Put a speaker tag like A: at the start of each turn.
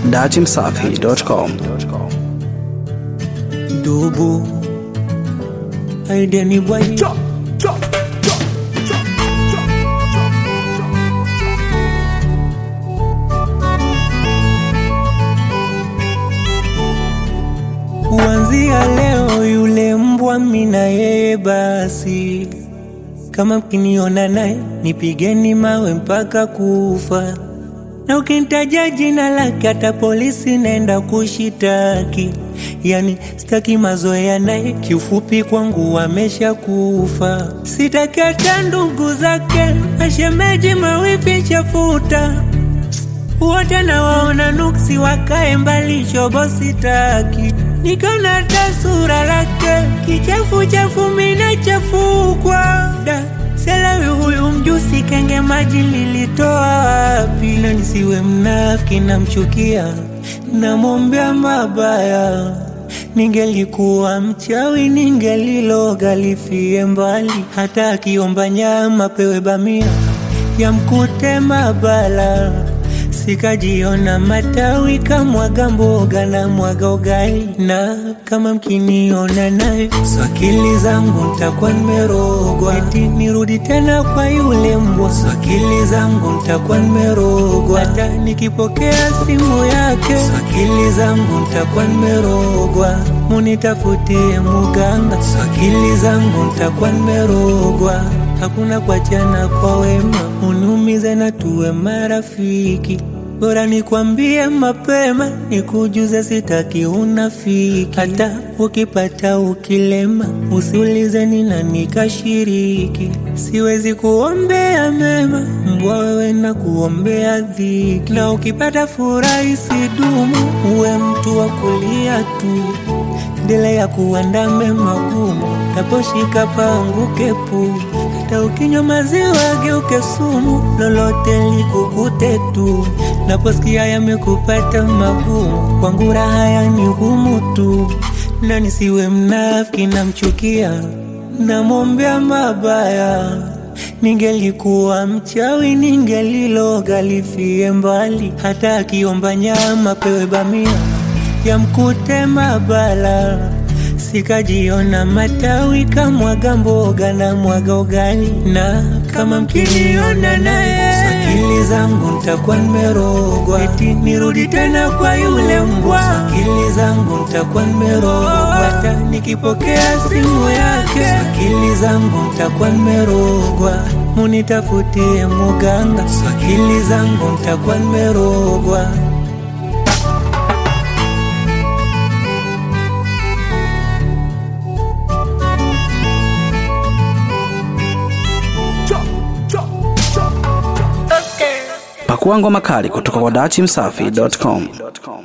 A: datimsafi.com.
B: Dubu Aideni boy Kuanzia leo yule mbwa mina yeye basi kama mkiniona naye nipigeni mawe mpaka kufa, na ukinitaja jina lake hata polisi naenda kushitaki. Yani sitaki mazoea naye, kiufupi kwangu amesha kufa. Sitaki hata ndugu zake, mashemeji, mawifi, chafuta wote nawaona nuksi, wakae mbali, shobo sitaki. Nikona hata sura lake kichafu chafu, mina chafukwa da selewi huyu mjusi, kenge maji lilitoa wapi? Na nisiwe mnafiki, namchukia, namwombea mabaya. Ningelikuwa mchawi, ningeliloga lifie mbali. Hata akiomba nyama pewe bamia, yamkute mabala Sikajiona matawi kamwaga mboga na mwaga ugali, na kama mkiniona naye swakili zangu ntakuwa nimerogwa, eti nirudi tena kwa yule mbwa. Swakili zangu ntakuwa nimerogwa, hata nikipokea simu yake swakili zangu ntakuwa nimerogwa. Munitafutie muganga, swakili zangu ntakuwa nimerogwa. Hakuna kuachana kwa wema, uniumize na tuwe marafiki. Bora nikwambie mapema, nikujuze, sitaki unafiki. Hata ukipata ukilema, usiulize ni nani kashiriki. Siwezi kuombea mema, mbwa wewe na kuombea dhiki. Na ukipata furaha isidumu, uwe mtu wa kulia tu endelea kuandame magumu, taposhika panguke pu. Hata ukinywa maziwa geuke sumu, lolote likukute tu. Naposikia yamekupata magumu, kwangu raha yani humu tu. Na nisiwe mnafiki, namchukia, namwombea mabaya. Ningelikuwa mchawi, ningeliloga lifie mbali. Hata akiomba nyama pewe bamia yamkute mabala. Sikajiona matawi kamwaga mboga na mwaga ugali, na kama mkiniona naye akili zangu ntakuwa nimerogwa, eti nirudi tena kwa yule mbwa. Akili zangu ntakuwa nimerogwa, hata nikipokea simu yake akili zangu ntakuwa nimerogwa. Munitafutie muganga, akili zangu ntakuwa nimerogwa.
A: Pakua ngoma kali kutoka kwa datimsafi.com.